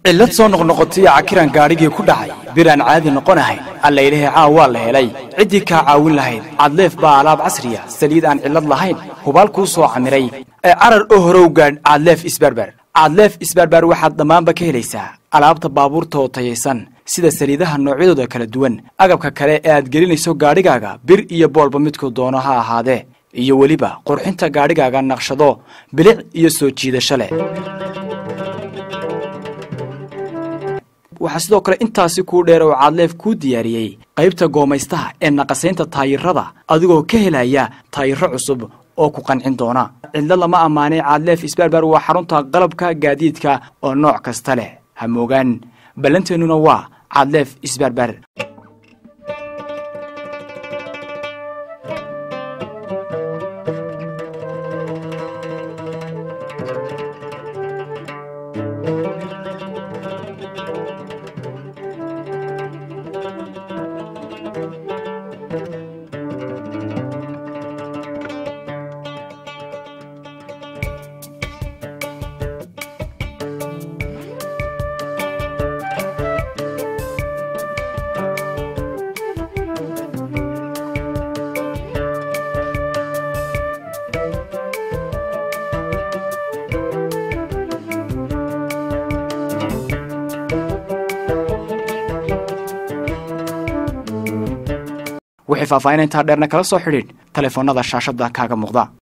cillad soo noqnoqotay cakiran gaadhigii ku dhacay bir aan caadi noqon ahayn allaylahe caaw waa la helay ciddii kaa caawin lahayd cadleef baa alaab casriya saliid aan cillad lahayn hubaal kuu soo camiray ee carar oo horow gaadh cadleef isbarbar cadleef isbarbar waxaad dhammaanba ka helaysaa alaabta baabuurta oo tayaysan sida saliidaha noocyadooda kala duwan agabka kale ee aad gelinayso gaadhigaaga bir iyo boolba midkuu doono ha ahaadee iyo weliba qurxinta gaadhigaaga naqshado bilic iyo soo jiidasho leh waxaa sidoo kale intaasi kuu dheer oo caadleef kuu diyaariyey qaybta goomaystaha ee naqasaynta taayirada adigoo ka helaya taayiro cusub oo ku qancin doona cidlo lama ammaanay caadleef isbarbar waa xarunta qalabka gaadiidka oo nooc kasta leh ha moogaan ballanteennuna waa caadleef isbarbar wixii faahfaahin intaa dheerna kala soo xidhiidh taleefoonnada shaashadda kaaga muuqda